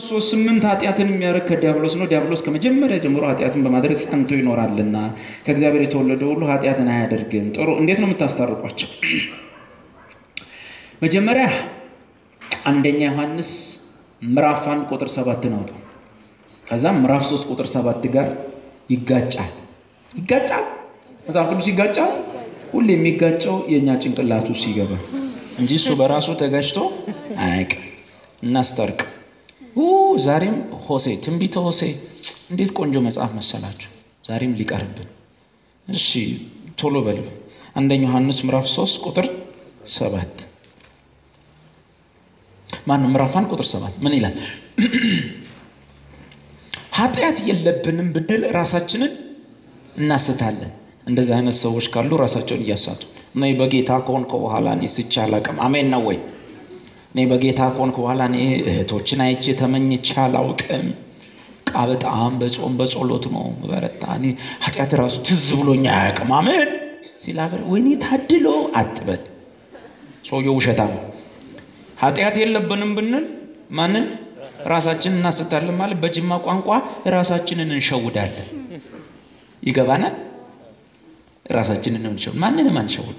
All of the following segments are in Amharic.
ሶስት ስምንት ኃጢአትን የሚያደርግ ከዲያብሎስ ነው። ዲያብሎስ ከመጀመሪያ ጀምሮ ኃጢአትን በማድረግ ጸንቶ ይኖራልና ከእግዚአብሔር የተወለደ ሁሉ ኃጢአትን አያደርግም። ጥሩ። እንዴት ነው የምታስታርቋቸው? መጀመሪያ አንደኛ ዮሐንስ ምዕራፍ አንድ ቁጥር ሰባትን አውጡ። ከዛም ምዕራፍ ሶስት ቁጥር ሰባት ጋር ይጋጫል። ይጋጫል። መጽሐፍ ቅዱስ ይጋጫል። ሁሌ የሚጋጨው የእኛ ጭንቅላቱ ሲገባ እንጂ እሱ በራሱ ተጋጭቶ አያውቅም። እናስታርቅ። ዛሬም ሆሴ ትንቢተ ሆሴ እንዴት ቆንጆ መጽሐፍ መሰላችሁ! ዛሬም ሊቀርብን። እሺ ቶሎ በልብ። አንደኛ ዮሐንስ ምዕራፍ ሶስት ቁጥር ሰባት ማነው? ምዕራፍ አንድ ቁጥር ሰባት ምን ይላል? ኃጢአት የለብንም ብንል ራሳችንን እናስታለን። እንደዚህ አይነት ሰዎች ካሉ ራሳቸውን እያሳቱ እኔ በጌታ ከሆንኩ በኋላ እኔ ስቼ አላውቅም። አሜን ነው ወይ? እኔ በጌታ ከሆንኩ በኋላ እኔ እህቶችን አይቼ ተመኝቼ አላውቅም። ቃ በጣም በጾም በጸሎት ነው በረታ። እኔ ኃጢአት ራሱ ትዝ ብሎኝ አያውቅም። አሜን ሲላበር ወይኔ ታድሎ አትበል። ሰውየው ውሸታ ነው። ኃጢአት የለብንም ብንል ማንን ራሳችንን እናስታለን ማለት በጅማ ቋንቋ ራሳችንን እንሸውዳለን። ይገባናል። ራሳችንን እንሸውድ፣ ማንንም አንሸውድ።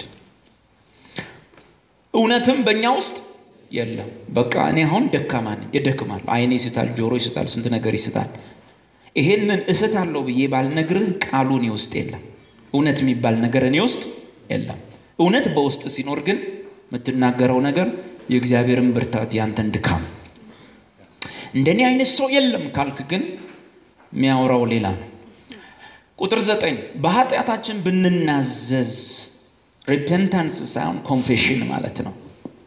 እውነትም በእኛ ውስጥ የለም። በቃ እኔ አሁን ደካማ ነኝ፣ እደክማለሁ። አይኔ ይስታል፣ ጆሮ ይስታል፣ ስንት ነገር ይስታል። ይሄንን እስታለሁ ብዬ ባልነግርህ ቃሉ እኔ ውስጥ የለም። እውነት የሚባል ነገር እኔ ውስጥ የለም። እውነት በውስጥ ሲኖር ግን የምትናገረው ነገር የእግዚአብሔርን ብርታት ያንተን ድካም እንደኔ አይነት ሰው የለም ካልክ ግን የሚያወራው ሌላ ነው። ቁጥር ዘጠኝ በኃጢአታችን ብንናዘዝ ሪፔንታንስ ሳይሆን ኮንፌሽን ማለት ነው።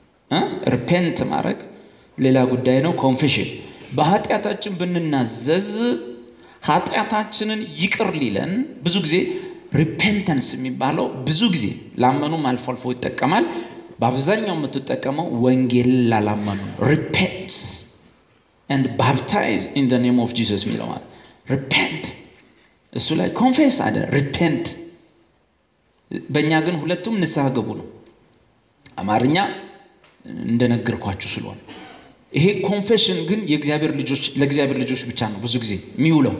ሪፔንት ማድረግ ሌላ ጉዳይ ነው። ኮንፌሽን በኃጢአታችን ብንናዘዝ ኃጢአታችንን ይቅር ሊለን ብዙ ጊዜ ሪፔንተንስ የሚባለው ብዙ ጊዜ ላመኑም አልፎ አልፎ ይጠቀማል። በአብዛኛው የምትጠቀመው ወንጌል ላላመኑ ሪፔንት ኤንድ ባፕታይዝ ኢን ዘ ኔም ኦፍ ጂሰስ የሚለው ማለት ሪፔንት እሱ ላይ ኮንፌስ አለ ሪፔንት። በእኛ ግን ሁለቱም ንስሐ ገቡ ነው። አማርኛ እንደነገርኳችሁ ስለሆነ ይሄ ኮንፌሽን ግን የእግዚአብሔር ልጆች ለእግዚአብሔር ልጆች ብቻ ነው ብዙ ጊዜ የሚውለው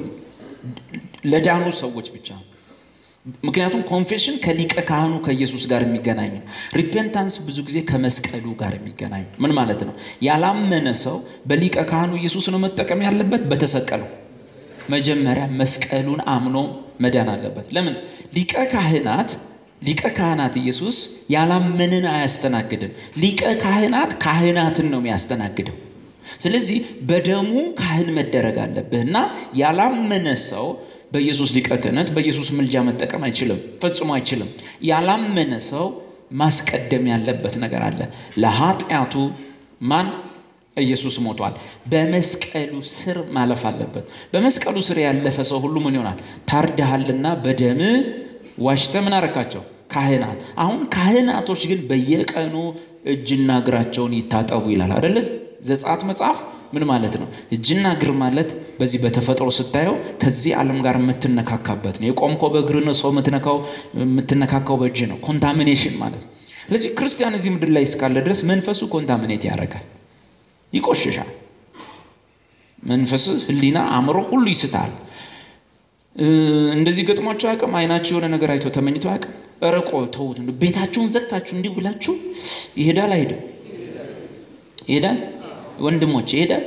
ለዳኑ ሰዎች ብቻ ነው። ምክንያቱም ኮንፌሽን ከሊቀ ካህኑ ከኢየሱስ ጋር የሚገናኝ ነው። ሪፔንታንስ ብዙ ጊዜ ከመስቀሉ ጋር የሚገናኝ ምን ማለት ነው? ያላመነ ሰው በሊቀ ካህኑ ኢየሱስ ነው መጠቀም ያለበት በተሰቀለው መጀመሪያ መስቀሉን አምኖ መዳን አለበት። ለምን ሊቀ ካህናት ሊቀ ካህናት ኢየሱስ ያላመንን አያስተናግድም። ሊቀ ካህናት ካህናትን ነው የሚያስተናግደው። ስለዚህ በደሙ ካህን መደረግ አለብህ እና ያላመነ ሰው በኢየሱስ ሊቀ ክህነት በኢየሱስ ምልጃ መጠቀም አይችልም፣ ፈጽሞ አይችልም። ያላመነ ሰው ማስቀደም ያለበት ነገር አለ። ለኃጢአቱ ማን ኢየሱስ ሞቷል። በመስቀሉ ስር ማለፍ አለበት። በመስቀሉ ስር ያለፈ ሰው ሁሉ ምን ይሆናል? ታርደሃልና በደም ዋሽተ ምን አረካቸው? ካህናት። አሁን ካህናቶች ግን በየቀኑ እጅና እግራቸውን ይታጠቡ ይላል አደለ? ዘጸአት መጽሐፍ ምን ማለት ነው? እጅና እግር ማለት በዚህ በተፈጥሮ ስታየው ከዚህ ዓለም ጋር የምትነካካበት ነው። የቆምከው በእግር ነው። ሰው የምትነካው የምትነካካው በእጅ ነው። ኮንታሚኔሽን ማለት ነው። ስለዚህ ክርስቲያን እዚህ ምድር ላይ እስካለ ድረስ መንፈሱ ኮንታሚኔት ያደርጋል፣ ይቆሽሻል። መንፈስ፣ ሕሊና፣ አእምሮ ሁሉ ይስታል። እንደዚህ ገጥሟቸው አያውቅም? አይናችሁ የሆነ ነገር አይቶ ተመኝቶ አያውቅም? ረቆ ተውት። ቤታችሁን ዘግታችሁ እንዲህ ብላችሁ ይሄዳል አይሄድም? ይሄዳል ወንድሞች ይሄዳል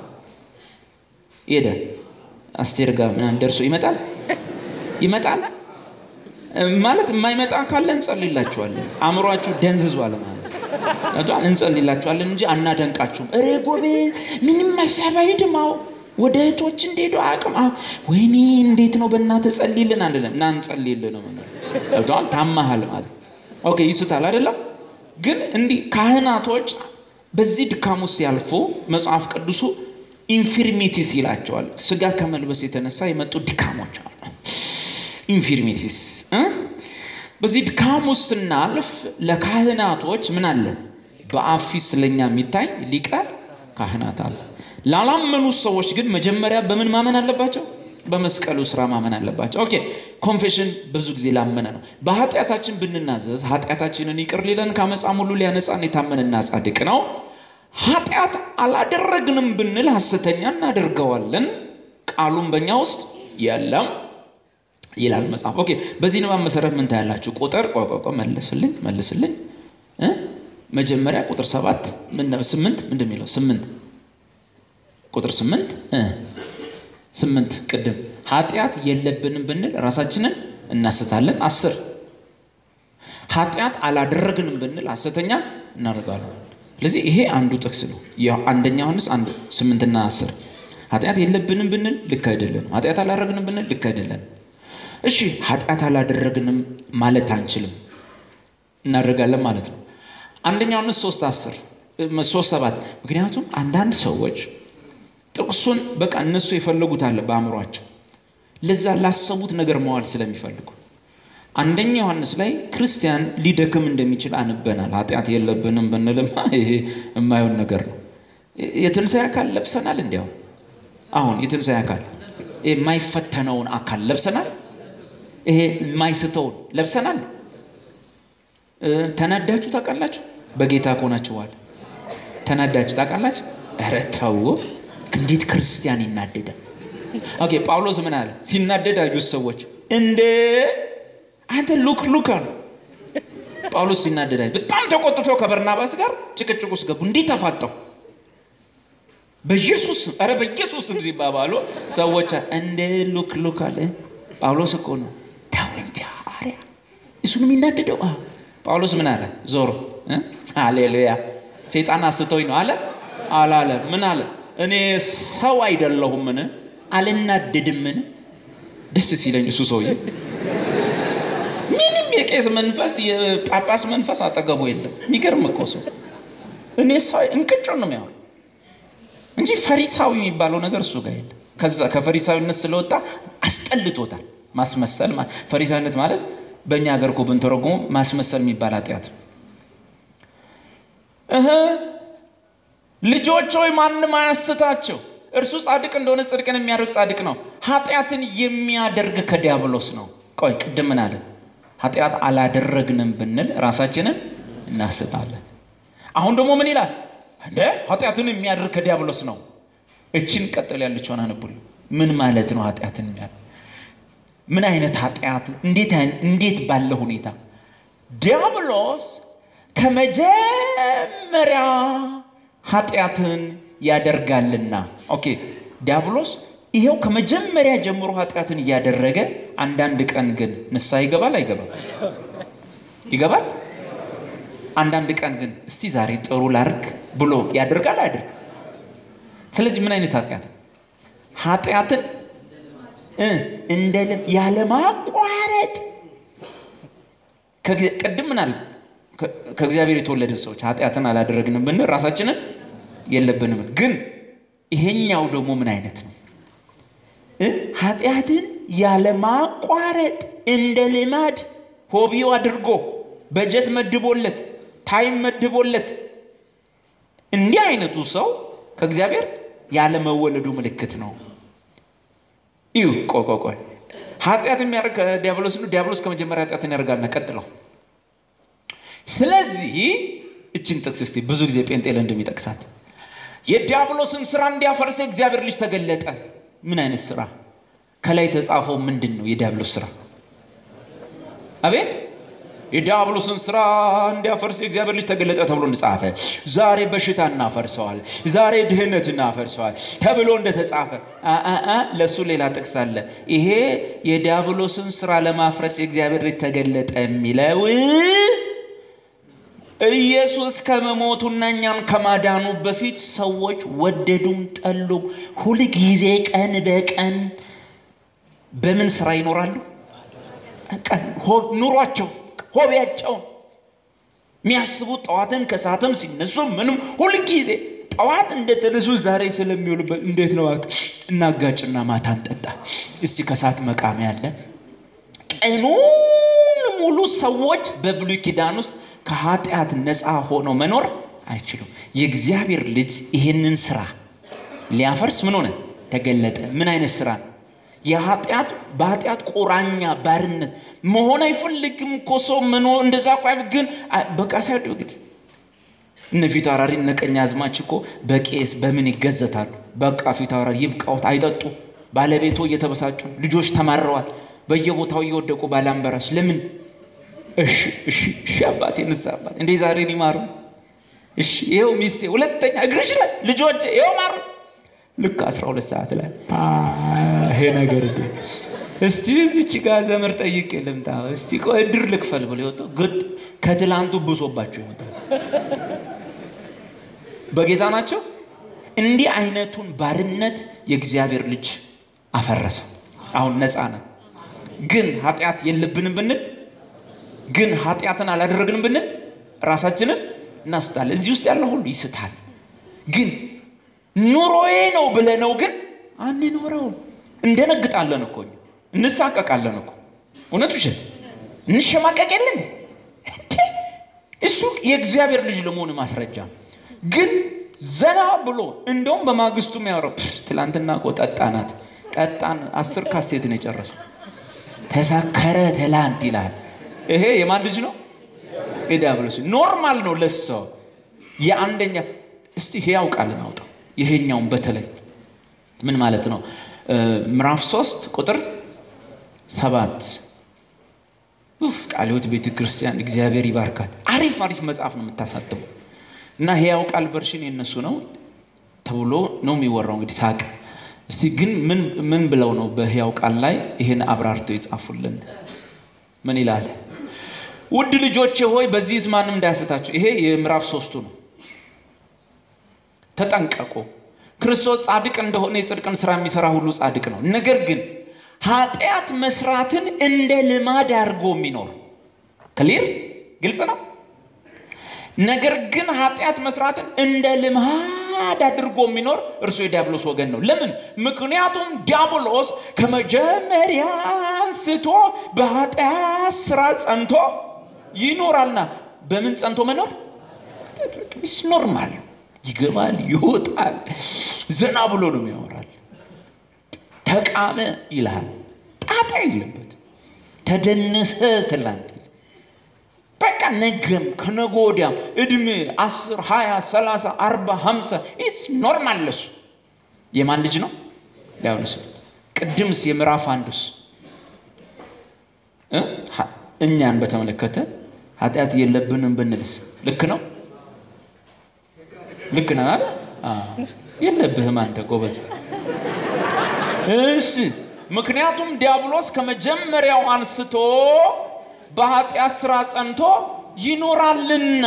ይሄዳል። አስቴር ጋር ምናምን ደርሶ ይመጣል ይመጣል ማለት የማይመጣ ካለ እንጸልይላችኋለን። አእምሯችሁ ደንዝዟል ማለት እንጸልይላችኋለን እንጂ አናደንቃችሁም። እሬ ጎቤ ምንም ሀሳብ አይድማው ወደ እህቶች እንደሄዱ አቅም ወይኔ እንዴት ነው በእናትህ ጸልይልን አንልም እና እንጸልይልን ነው ገብተዋል። ታማሃል ማለት ኦኬ ይስታል አይደለም ግን እንዲህ ካህናቶች በዚህ ድካም ውስጥ ያልፎ መጽሐፍ ቅዱሱ ኢንፊርሚቲስ ይላቸዋል። ስጋ ከመልበስ የተነሳ የመጡ ድካሞች አሉ። ኢንፊርሚቲስ በዚህ ድካም ውስጥ ስናልፍ ለካህናቶች ምን አለ? በአብ ፊት ስለኛ የሚታይ ሊቀ ካህናት አለ። ላላመኑ ሰዎች ግን መጀመሪያ በምን ማመን አለባቸው? በመስቀሉ ስራ ማመን አለባቸው። ኦኬ ኮንፌሽን ብዙ ጊዜ ላመነ ነው። በኃጢአታችን ብንናዘዝ ኃጢአታችንን ይቅር ሊለን ከአመፃም ሁሉ ሊያነጻን የታመነና ጻድቅ ነው። ኃጢአት አላደረግንም ብንል ሐሰተኛ እናደርገዋለን፣ ቃሉም በእኛ ውስጥ የለም ይላል መጽሐፍ። ኦኬ፣ በዚህ ንባብ መሰረት ምን ታያላችሁ? ቁጥር ቆቆቆ መልስልኝ መልስልኝ እ መጀመሪያ ቁጥር ሰባት ስምንት ምንድን የሚለው ስምንት ቁጥር ስምንት እ ስምንት ቅድም ኃጢአት የለብንም ብንል ራሳችንን እናስታለን። አስር ኃጢአት አላደረግንም ብንል ሐሰተኛ እናደርጋለን። ስለዚህ ይሄ አንዱ ጥቅስ ነው። አንደኛ ዮሐንስ አንድ ስምንትና አስር ኃጢአት የለብንም ብንል ልክ አይደለንም። ኃጢአት አላደረግንም ብንል ልክ አይደለንም። እሺ ኃጢአት አላደረግንም ማለት አንችልም፣ እናደርጋለን ማለት ነው። አንደኛ ዮሐንስ ሶስት አስር ሶስት ሰባት ምክንያቱም አንዳንድ ሰዎች ጥቅሱን በቃ እነሱ የፈለጉት አለ በአእምሯቸው ለዛ ላሰቡት ነገር መዋል ስለሚፈልጉ አንደኛ ዮሐንስ ላይ ክርስቲያን ሊደክም እንደሚችል አንበናል። ኃጢአት የለብንም ብንልማ ይሄ የማይሆን ነገር ነው። የትንሣኤ አካል ለብሰናል። እንዲያው አሁን የትንሣኤ አካል የማይፈተነውን አካል ለብሰናል። ይሄ የማይስተውን ለብሰናል። ተናዳችሁ ታውቃላችሁ? በጌታ ከሆናችሁ በኋላ ተናዳችሁ ታውቃላችሁ? ኧረ ተው! እንዴት ክርስቲያን ይናደዳል? ኦኬ ጳውሎስ ምን አለ? ሲናደድ አዩት ሰዎች እንደ አንተ ሉክ ሉክ አሉ። ጳውሎስ ሲናደድ አዩ። በጣም ተቆጥቶ ከበርናባስ ጋር ጭቅጭቅ ውስጥ ገቡ። እንዲህ ተፋጠው በኢየሱስ ኧረ በኢየሱስ ስም ሲባባሉ ሰዎች እንደ ሉክ ሉክ አለ። ጳውሎስ እኮ ነው ተው እንጂ አርያ እሱን የሚናደደው ጳውሎስ ምን አለ? ዞሮ ሃሌሉያ ሰይጣን አስተውኝ ነው አለ አላለ? ምን አለ? እኔ ሰው አይደለሁምን? አልናደድምን? ደስ ሲለኝ እሱ ሰውዬ ምንም የቄስ መንፈስ የጳጳስ መንፈስ አጠገቡ የለም። የሚገርም እኮ ሰው እኔ ሰው እንቅጩን ነው የሚያወራው እንጂ ፈሪሳዊ የሚባለው ነገር እሱ ጋር የለም። ከዛ ከፈሪሳዊነት ስለወጣ አስጠልቶታል። ማስመሰል ፈሪሳዊነት ማለት በእኛ ሀገር እኮ ብንተረጉሙ ማስመሰል የሚባል ኃጢአት ነው። እህ ልጆች ሆይ ማንም አያስታቸው፣ እርሱ ጻድቅ እንደሆነ ጽድቅን የሚያደርግ ጻድቅ ነው። ኃጢአትን የሚያደርግ ከዲያብሎስ ነው። ቆይ ቅድም ምን አለን? ኃጢአት አላደረግንም ብንል ራሳችንን እናስታለን። አሁን ደግሞ ምን ይላል? እንደ ኃጢአትን የሚያደርግ ከዲያብሎስ ነው። እችን ቀጠል ያለችውን አንቡል። ምን ማለት ነው ኃጢአትን የሚያደርግ ምን አይነት ኃጢአት? እንዴት ባለ ሁኔታ ዲያብሎስ ከመጀመሪያ ኃጢአትን ያደርጋልና። ኦኬ ዲያብሎስ ይሄው ከመጀመሪያ ጀምሮ ኃጢአትን እያደረገ አንዳንድ ቀን ግን ንስሐ ይገባል አይገባም? ይገባል። አንዳንድ ቀን ግን እስቲ ዛሬ ጥሩ ላርግ ብሎ ያደርጋል አያደርግ? ስለዚህ ምን አይነት ኃጢአት ኃጢአትን እንደ ያለማቋረጥ ቅድም ምን አለ? ከእግዚአብሔር የተወለድን ሰዎች ኃጢአትን አላደረግንም ብንል ራሳችንን የለብንም። ግን ይሄኛው ደግሞ ምን አይነት ነው? ኃጢአትን ያለማቋረጥ እንደ ልማድ ሆቢው አድርጎ በጀት መድቦለት ታይም መድቦለት እንዲህ አይነቱ ሰው ከእግዚአብሔር ያለመወለዱ ምልክት ነው። እዩ ቆይ ቆይ ቆይ ኃጢአት የሚያደርግ ከዲያብሎስ ነው። ዲያብሎስ ከመጀመሪያ ኃጢአትን ያደርጋልና ቀጥለው። ስለዚህ እችን ጥቅስ እስቲ ብዙ ጊዜ ጴንጤ እንደሚጠቅሳት የዲያብሎስን ስራ እንዲያፈርስ የእግዚአብሔር ልጅ ተገለጠ። ምን አይነት ስራ? ከላይ የተጻፈው ምንድን ነው? የዲያብሎስ ስራ አቤት የዲያብሎስን ስራ እንዲያፈርስ የእግዚአብሔር ልጅ ተገለጠ ተብሎ እንደጻፈ ዛሬ በሽታ እናፈርሰዋል፣ ዛሬ ድህነት እናፈርሰዋል ተብሎ እንደተጻፈ ለእሱ ሌላ ጥቅስ አለ። ይሄ የዲያብሎስን ስራ ለማፍረስ የእግዚአብሔር ልጅ ተገለጠ የሚለው ኢየሱስ ከመሞቱና እኛን ከማዳኑ በፊት ሰዎች ወደዱም ጠሉም ሁልጊዜ ቀን በቀን በምን ስራ ይኖራሉ? ኑሯቸው ሆቢያቸው የሚያስቡት ጠዋትም ከሰዓትም ሲነሱ ምንም ሁልጊዜ ጠዋት እንደተነሱ ዛሬ ስለሚውሉበት እንዴት ነው እናጋጭና ማታ እንጠጣ እስቲ ከሰዓት መቃሚ ያለ ቀኑን ሙሉ ሰዎች በብሉይ ኪዳን ውስጥ ከኃጢአት ነፃ ሆነው መኖር አይችሉም። የእግዚአብሔር ልጅ ይህንን ስራ ሊያፈርስ ምን ሆነ? ተገለጠ። ምን አይነት ስራ ነው? የኃጢአት በኃጢአት ቁራኛ ባርነት መሆን አይፈልግም እኮ ሰው መኖር እንደዛ እኮ ግን በቃ ሳይወድ እንግዲህ እነ ፊት አውራሪ እነ ቀኝ አዝማች እኮ በቄስ በምን ይገዘታሉ? በቃ ፊት አውራሪ ይብቃውት፣ አይጠጡ። ባለቤቶ እየተበሳጩ ልጆች ተማረዋል፣ በየቦታው እየወደቁ ባላምበራስ ለምን? እሺ እሺ እሺ አባቴ ንስሐ አባቴ እንዴ ዛሬ ሊማሩ እሺ ይኸው ሚስቴ ሁለተኛ እግርሽ ላይ ልጆች ይኸው ማሩ ልክ 12 ሰዓት ላይ ይሄ ነገር እንዴ እስቲ እዚች ጋር ዘመር ጠይቄ ልምጣ እስቲ ቆይ እድር ልክፈል ብሎ ይወጡ ግጥ ከትላንቱ ብሶባቸው ይመጣል። በጌታ ናቸው። እንዲህ አይነቱን ባርነት የእግዚአብሔር ልጅ አፈረሰ። አሁን ነፃ ነን። ግን ኃጢአት የለብንም ብንል ግን ኃጢአትን አላደረግንም ብንል ራሳችንን እናስታለን። እዚህ ውስጥ ያለው ሁሉ ይስታል። ግን ኑሮዬ ነው ብለነው ግን አንኖረውም። እንደነግጣለን እኮ እንሳቀቃለን እኮ እውነቱ ሽ እንሸማቀቅ የለን እሱ የእግዚአብሔር ልጅ ለመሆኑ ማስረጃ ግን ዘና ብሎ እንደውም በማግስቱ የሚያወራው ትላንትና እኮ ጠጣናት ጠጣን አስር ካሴት ነው የጨረሰው ተሳከረ ትላንት ይላል ይሄ የማን ልጅ ነው የዲያብሎስ ኖርማል ነው ለሰው የአንደኛ እስቲ ሕያው ቃል እናውጣው ይሄኛውን በተለይ ምን ማለት ነው ምዕራፍ ሶስት ቁጥር ሰባት ኡፍ ቃለ ሕይወት ቤተ ክርስቲያን እግዚአብሔር ይባርካት አሪፍ አሪፍ መጽሐፍ ነው የምታሳትመው እና ሕያው ቃል ቨርሽን የነሱ ነው ተብሎ ነው የሚወራው እንግዲህ ሳቅ እስቲ ግን ምን ምን ብለው ነው በሕያው ቃል ላይ ይህን አብራርተው የጻፉልን ምን ይላል ውድ ልጆቼ ሆይ በዚህ ማንም እንዳያስታችሁ ይሄ የምዕራፍ ሶስቱ ነው ተጠንቀቁ ክርስቶስ ጻድቅ እንደሆነ የጽድቅን ስራ የሚሰራ ሁሉ ጻድቅ ነው ነገር ግን ኃጢአት መስራትን እንደ ልማድ አድርጎ የሚኖር ክሊር ግልጽ ነው ነገር ግን ኃጢአት መስራትን እንደ ልማድ አድርጎ የሚኖር እርሱ የዲያብሎስ ወገን ነው ለምን ምክንያቱም ዲያብሎስ ከመጀመሪያ አንስቶ በኃጢአት ስራ ጸንቶ ይኖራልና በምን ጸንቶ መኖር ስ ኖርማል ይገባል ይወጣል ዘና ብሎ ነው ያወራል ተቃመ ይልሃል ጣጣ የለበት ተደነሰ ትላንት በቃ ነገም ከነገ ወዲያም እድሜ አስር ሀያ ሰላሳ አርባ ሀምሳ ኢስ ኖርማል ለሱ የማን ልጅ ነው ሊያውንስ ቅድምስ የምዕራፍ አንዱስ እኛን በተመለከተ ኃጢአት የለብንም ብንልስ ልክ ነው ልክ ነህ አይደል የለብህም አንተ ጎበዝ እሺ ምክንያቱም ዲያብሎስ ከመጀመሪያው አንስቶ በኃጢአት ስራ ጸንቶ ይኖራልና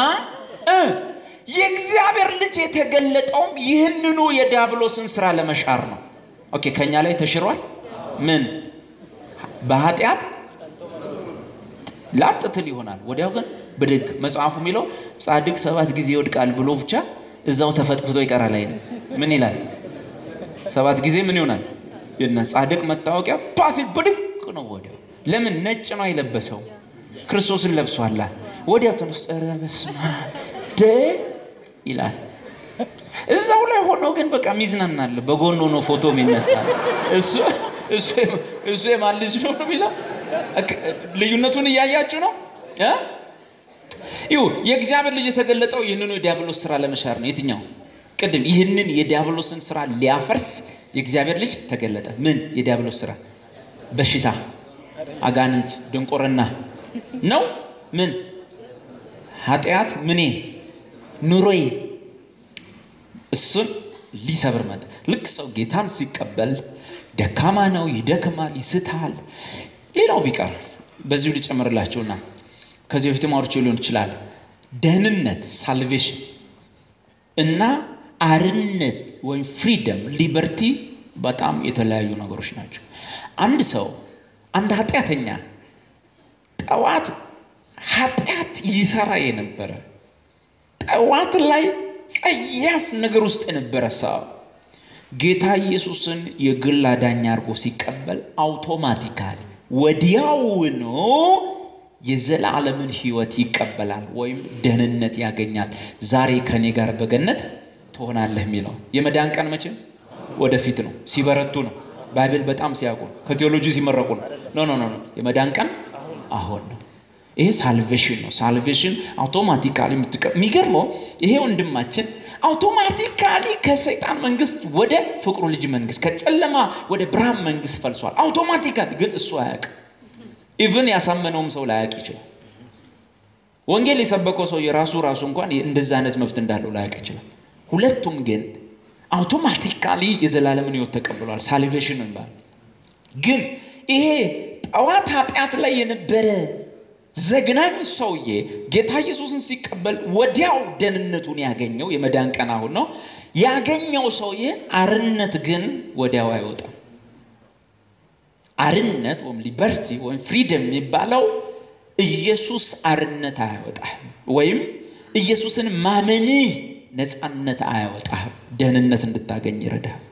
የእግዚአብሔር ልጅ የተገለጠውም ይህንኑ የዲያብሎስን ስራ ለመሻር ነው ኦኬ ከኛ ላይ ተሽሯል ምን በኃጢአት ላጥትል ይሆናል ወዲያው ግን ብድግ መጽሐፉ የሚለው ጻድቅ ሰባት ጊዜ ይወድቃል ብሎ ብቻ እዛው ተፈጥፍቶ ይቀራል አይልም ምን ይላል ሰባት ጊዜ ምን ይሆናል ጻድቅ መታወቂያ ፓሲል ብድግ ነው ወዲያው ለምን ነጭ ነው የለበሰው ክርስቶስን ለብሷላ ወዲያው ተነስቶ ኧረ በስመ አብ ደ ይላል እዛው ላይ ሆኖ ግን በቃ ሚዝናናለ በጎን ሆኖ ፎቶ የሚነሳል እሱ እሱ የማን ልጅ ነው የሚለው ልዩነቱን እያያችሁ ነው ይሁ የእግዚአብሔር ልጅ የተገለጠው ይህንኑ የዲያብሎስ ስራ ለመሻር ነው የትኛው ቅድም ይህንን የዲያብሎስን ስራ ሊያፈርስ የእግዚአብሔር ልጅ ተገለጠ ምን የዲያብሎስ ስራ በሽታ አጋንንት ድንቁርና ነው ምን ኃጢአት ምኔ ኑሮዬ እሱን ሊሰብር መጣ ልክ ሰው ጌታን ሲቀበል ደካማ ነው ይደክማል ይስታል ሌላው ቢቀር በዚሁ ሊጨምርላችሁና ከዚህ በፊት ማውርቼ ሊሆን ይችላል ደህንነት ሳልቬሽን እና አርነት ወይም ፍሪደም ሊበርቲ በጣም የተለያዩ ነገሮች ናቸው አንድ ሰው አንድ ኃጢአተኛ ጠዋት ኃጢአት ይሰራ የነበረ ጠዋት ላይ ጸያፍ ነገር ውስጥ የነበረ ሰው ጌታ ኢየሱስን የግል አዳኝ አድርጎ ሲቀበል አውቶማቲካሊ ወዲያውኑ የዘላለምን ህይወት ይቀበላል ወይም ደህንነት ያገኛል ዛሬ ከኔ ጋር በገነት ትሆናለህ የሚለው የመዳን ቀን መቼም ወደፊት ነው ሲበረቱ ነው ባይብል በጣም ሲያውቁ ከቴዎሎጂ ሲመረቁ ነው ኖ ኖ ኖ የመዳን ቀን አሁን ነው ይሄ ሳልቬሽን ነው። ሳልቬሽን አውቶማቲካሊ የምትቀ የሚገርመው ይሄ ወንድማችን አውቶማቲካሊ ከሰይጣን መንግስት ወደ ፍቅሩ ልጅ መንግስት ከጨለማ ወደ ብርሃን መንግስት ፈልሷል። አውቶማቲካሊ ግን እሱ አያውቅም። ኢቭን ያሳመነውም ሰው ላያውቅ ይችላል። ወንጌል የሰበከው ሰው የራሱ ራሱ እንኳን እንደዛ አይነት መብት እንዳለው ላያውቅ ይችላል። ሁለቱም ግን አውቶማቲካሊ የዘላለምን ህይወት ተቀብሏል። ሳልቬሽን ነው ይባላል። ግን ይሄ ጠዋት ኃጢአት ላይ የነበረ ዘግናኝ ሰውዬ ጌታ ኢየሱስን ሲቀበል ወዲያው ደህንነቱን ያገኘው የመዳን ቀን አሁን ነው ያገኘው ሰውዬ አርነት ግን ወዲያው አይወጣም። አርነት ወይም ሊበርቲ ወይም ፍሪደም የሚባለው ኢየሱስ አርነት አያወጣህም፣ ወይም ኢየሱስን ማመንህ ነፃነት አያወጣህም። ደህንነት እንድታገኝ ይረዳል።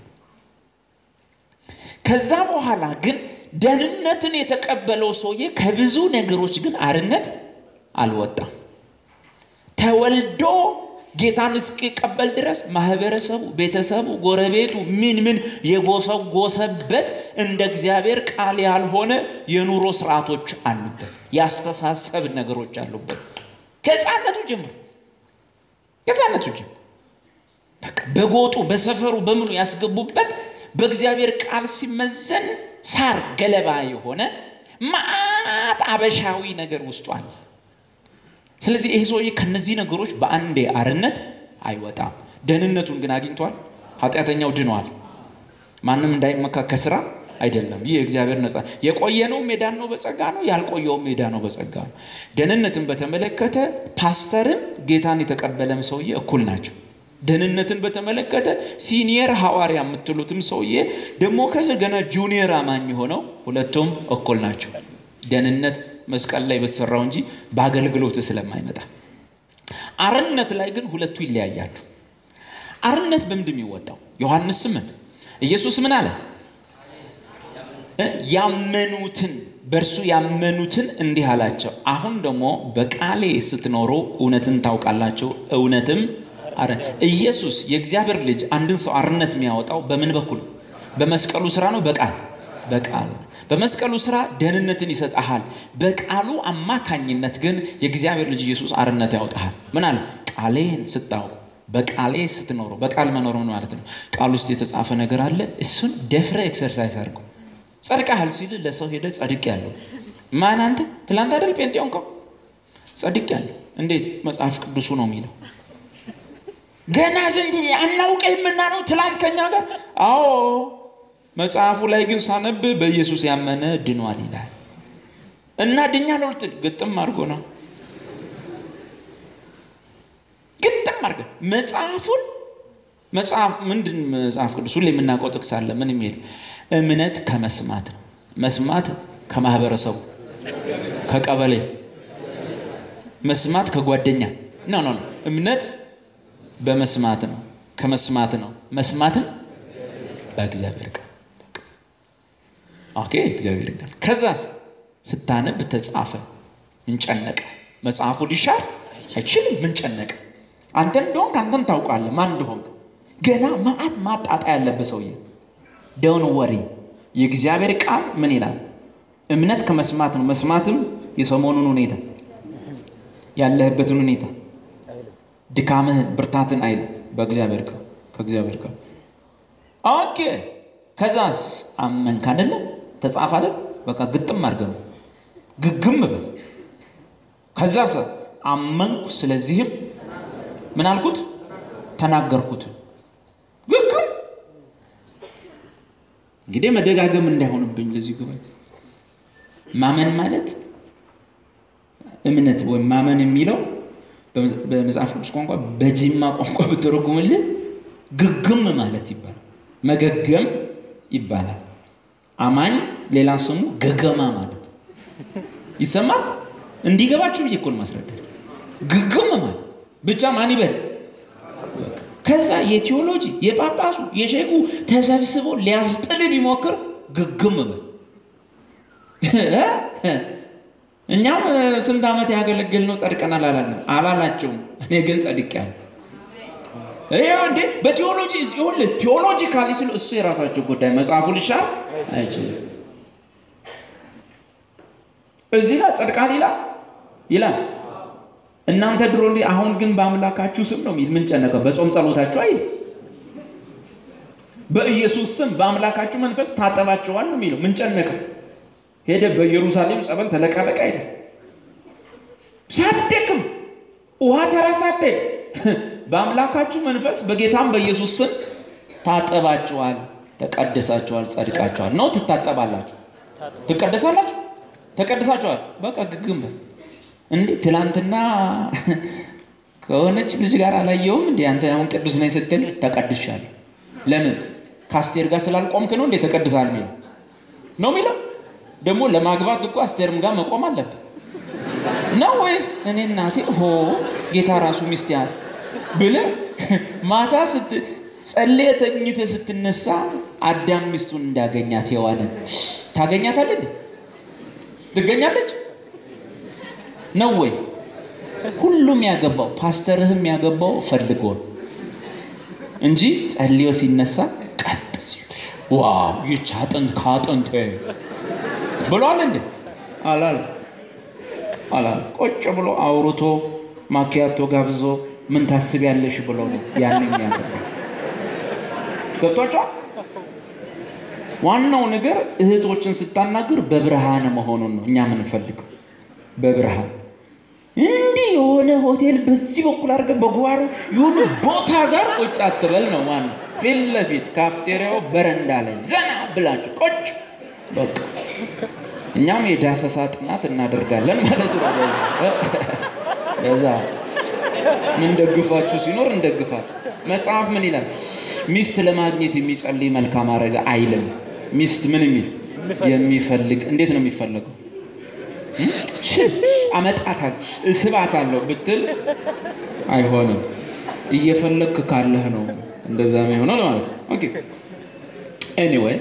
ከዛ በኋላ ግን ደህንነትን የተቀበለው ሰውዬ ከብዙ ነገሮች ግን አርነት አልወጣም። ተወልዶ ጌታን እስኪቀበል ድረስ ማህበረሰቡ፣ ቤተሰቡ፣ ጎረቤቱ ምን ምን የጎሰጎሰበት እንደ እግዚአብሔር ቃል ያልሆነ የኑሮ ስርዓቶች አሉበት፣ ያስተሳሰብ ነገሮች አሉበት። ከህፃነቱ ጀምሮ ከህፃነቱ ጀምሮ በቃ በጎጡ በሰፈሩ በምኑ ያስገቡበት በእግዚአብሔር ቃል ሲመዘን ሳር ገለባ የሆነ ማአት አበሻዊ ነገር ውስጡ አለ። ስለዚህ ይህ ሰውዬ ከነዚህ ነገሮች በአንዴ አርነት አይወጣም። ደህንነቱን ግን አግኝቷል። ኃጢአተኛው ድኗል። ማንም እንዳይመካ ከስራ አይደለም። ይህ እግዚአብሔር ነጻ የቆየነው ሜዳን ነው በጸጋ ነው፣ ያልቆየውም ሜዳ ነው በጸጋ ነው። ደህንነትን በተመለከተ ፓስተርም ጌታን የተቀበለም ሰውዬ እኩል ናቸው። ደህንነትን በተመለከተ ሲኒየር ሐዋርያ የምትሉትም ሰውዬ ደግሞ ከስ ገና ጁኒየር አማኝ ሆነው ሁለቱም እኩል ናቸው። ደህንነት መስቀል ላይ በተሰራው እንጂ በአገልግሎት ስለማይመጣ፣ አርነት ላይ ግን ሁለቱ ይለያያሉ። አርነት በምንድን የሚወጣው? ዮሐንስ ስምንት ኢየሱስ ምን አለ? ያመኑትን በእርሱ ያመኑትን እንዲህ አላቸው፣ አሁን ደግሞ በቃሌ ስትኖሩ እውነትን ታውቃላችሁ፣ እውነትም ኢየሱስ የእግዚአብሔር ልጅ አንድን ሰው አርነት የሚያወጣው በምን በኩል? በመስቀሉ ስራ ነው። በቃል በቃል በመስቀሉ ስራ ደህንነትን ይሰጠሃል። በቃሉ አማካኝነት ግን የእግዚአብሔር ልጅ ኢየሱስ አርነት ያወጣሃል። ምን አለ? ቃሌን ስታውቁ፣ በቃሌ ስትኖሩ። በቃል መኖር ምን ማለት ነው? ቃል ውስጥ የተጻፈ ነገር አለ። እሱን ደፍረ ኤክሰርሳይዝ አድርገው። ጸድቀሃል ሲል ለሰው ሄደ ጸድቅ ያለው ማን? አንተ ትላንት አይደል ጴንጤ ሆንከው? ጸድቅ ያለው እንዴት? መጽሐፍ ቅዱሱ ነው የሚለው ገና ዘንድ አናውቅህምና ነው ትላንት ከኛ ጋር። አዎ መጽሐፉ ላይ ግን ሳነብ በኢየሱስ ያመነ ድኗል ይላል እና ድኛ ልትል ግጥም አድርጎ ነው ግጥም አድርገ መጽሐፉን መጽሐፍ ምንድን መጽሐፍ ቅዱስ ሁሌ የምናውቀው ጥቅስ አለ። ምን የሚል እምነት ከመስማት ነው። መስማት ከማህበረሰቡ ከቀበሌ፣ መስማት ከጓደኛ ነው ነው እምነት በመስማት ነው። ከመስማት ነው። መስማትም በእግዚአብሔር ቃል ኦኬ፣ እግዚአብሔር ቃል ከዛ ስታነብ ተጻፈ። ምን ጨነቀ? መጽሐፉ ሊሻር አይችልም። ምን ጨነቀ? አንተ እንደሆንክ አንተን ታውቃለህ ማን እንደሆንክ። ገና ማአት ማጣጣ ያለብህ ሰውዬ ደውን ወሬ የእግዚአብሔር ቃል ምን ይላል? እምነት ከመስማት ነው። መስማትም የሰሞኑን ሁኔታ ያለህበትን ሁኔታ ድካምህን ብርታትን አይል በእግዚአብሔር ቃል ከእግዚአብሔር ቃል ኦኬ። ከዛስ አመንክ አይደለም ተጻፈ አይደል? በቃ ግጥም አድርገህ ነው ግግም በል። ከዛስ አመንኩ፣ ስለዚህም ምን አልኩት? ተናገርኩት። ግግም እንግዲህ መደጋገም እንዳይሆንብኝ ለዚህ ጉባኤ ማመን ማለት እምነት ወይም ማመን የሚለው በመጽሐፍ ቅዱስ ቋንቋ በጂማ ቋንቋ ብትረጉምልን ግግም ማለት ይባላል። መገገም ይባላል። አማኝ ሌላ ስሙ ገገማ ማለት ይሰማል። እንዲገባችሁ ብዬ እኮ ነው ማስረዳት። ግግም ማለት ብቻ ማን ይበል። ከዛ የቴዎሎጂ የጳጳሱ የሼኩ ተሰብስቦ ሊያስጥል ቢሞክር ግግም በል። እኛም ስንት ዓመት ያገለግል ነው ጸድቀናል አላለም አላላቸውም። እኔ ግን ጸድቄያለሁ። ይኸው እንዴ በቴዎሎጂ ይኸውልህ ቴዎሎጂካሊ ሲሉ እሱ የራሳቸው ጉዳይ መጽሐፉ ሊሻር አይችልም። እዚህ ጋር ጸድቃል ይላል። ይላል። እናንተ ድሮ እንዲህ አሁን ግን በአምላካችሁ ስም ነው የሚል ምን ጨነቀው? በጾም ጸሎታችሁ አይል በኢየሱስ ስም በአምላካችሁ መንፈስ ታጠባችኋል ነው የሚለው። ምን ጨነቀው? ሄደ በኢየሩሳሌም ጸበል ተለቀለቀ አይደል? ሳትደክም ውሃ ተራ ሳትሄድ በአምላካችሁ መንፈስ በጌታም በኢየሱስ ስም ታጠባችኋል፣ ተቀድሳችኋል፣ ጸድቃችኋል ነው። ትታጠባላችሁ፣ ትቀደሳላችሁ፣ ተቀድሳችኋል። በቃ ግግም በል እንዴ ትላንትና ከሆነች ልጅ ጋር አላየውም እንዴ አንተ አሁን ቅዱስ ነኝ ስትል ተቀድሻለሁ። ለምን ከአስቴር ጋር ስላልቆምክ ነው እንዴ ተቀድሳል የሚለው ነው የሚለው። ደግሞ ለማግባት እኮ አስቴርም ጋር መቆም አለብህ ነው ወይስ እኔ እናቴ ሆ ጌታ ራሱ ሚስት ያለ ብለህ ማታ ስት ጸልየህ ተኝተህ ስትነሳ አዳም ሚስቱን እንዳገኛት ሔዋንን ታገኛታለህ? ትገኛለች ነው ወይ? ሁሉም ያገባው ፓስተርህም ያገባው ፈልጎ ነው እንጂ ጸልዮ ሲነሳ ቀጥ ሲል ዋው ይህች አጥንት ከአጥንት ብሏል እንዴ? አላል አላል። ቁጭ ብሎ አውርቶ ማኪያቶ ጋብዞ ምን ታስቢያለሽ ብሎ ነው ያን የሚያገባው። ገብቷቸዋል። ዋናው ነገር እህቶችን ስታናግር በብርሃን መሆኑን ነው እኛ የምንፈልገው። በብርሃን እንዲህ የሆነ ሆቴል በዚህ በኩል አድርገህ በጓሮ የሆነ ቦታ ጋር ቁጭ አትበል ነው ዋናው። ፊት ለፊት ካፍቴሪያው በረንዳ ላይ ዘና ብላችሁ ቁጭ በቃ እኛም የዳሰሳ ጥናት እናደርጋለን ማለት ነው። በዛ ምንደግፋችሁ ሲኖር እንደግፋል። መጽሐፍ ምን ይላል? ሚስት ለማግኘት የሚጸልይ መልካም አረገ አይልም። ሚስት ምን የሚል የሚፈልግ እንዴት ነው የሚፈለገው? አመጣታል እስባታለሁ ብትል አይሆንም። እየፈለግክ ካለህ ነው እንደዛ የሚሆነው ማለት ነው። ኦኬ ኤኒዌይ